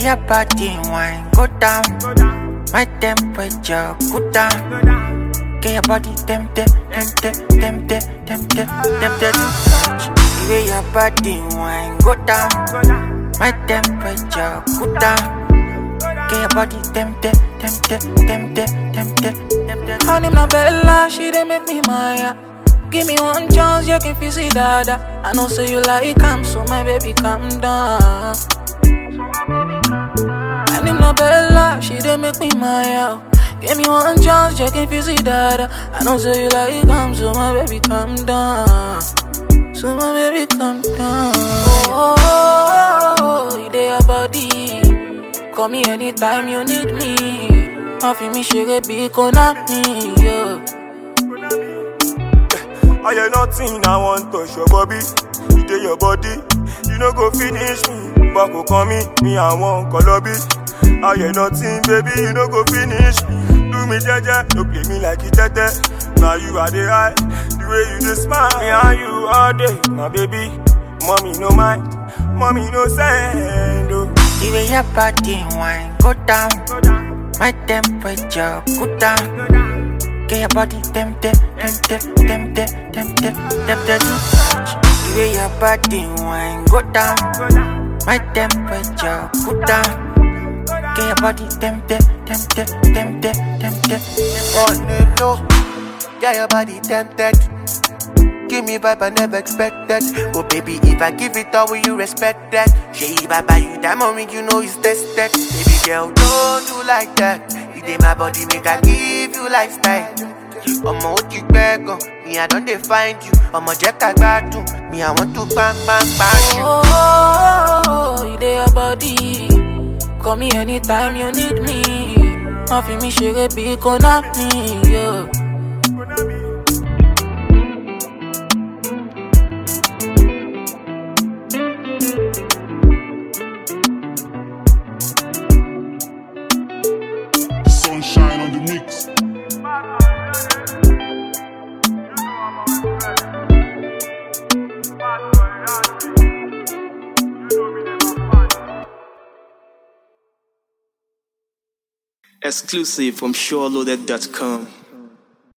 way your body wine go down, my temperature go down. Get your body tempted, tempted, tempted, tempted, tempted to touch. The way your body wine go down, my temperature go down. Get your body tempted, tempted, tempted, tempted, tempted. Her name na Bella, she dey make me maya. Give me one chance, you can feel it, dada. I know say you like calm, so my baby calm down. Her name na Bella, she dey make me maya. Give me one chance, you can feel it, dada. I know say you like calm, so my baby calm down. So my baby calm down. Oh, oh, oh, oh, you dey your body. Call me anytime you need me. Má fi mí ṣeré bí kò ná mi. Yeah. I hear nothing, I want touch your body. You dey your body, you no go finish me. But go call me, me I want colobi. I hear nothing, baby, you no go finish me. Do me jeje, no play me like it tete. Now you are the high, the way you dey smile. Me and you all day, my baby. Mommy no mind, mommy no send. Oh. The way your body wine go down, my temperature go down. Get your body tempted, tempted, tempted, tempted, tempted to touch. The way your body wine go down, my temperature go down. Get your body tempted, tempted, tempted, tempted, tempted. On the low, get your body tempted. Give me vibe I never expected. Oh baby, if I give it all, will you respect that? Shey, if I buy you diamond ring, you know it's tested. Baby girl, don't do like that. You dey my body, make I give you lifestyle. Ọmọ ó ti pẹ́ gan, me I don dey find you. Ọmọ jẹ́ ká gbádùn, me I want to bang bang bang you. Oh, oh, oh, you dey your body. Call me anytime you need me. Má fi mí ṣeré bí kò ná mi. Yeah. Sunshine on the mix. Exclusive from SureLoaded.com.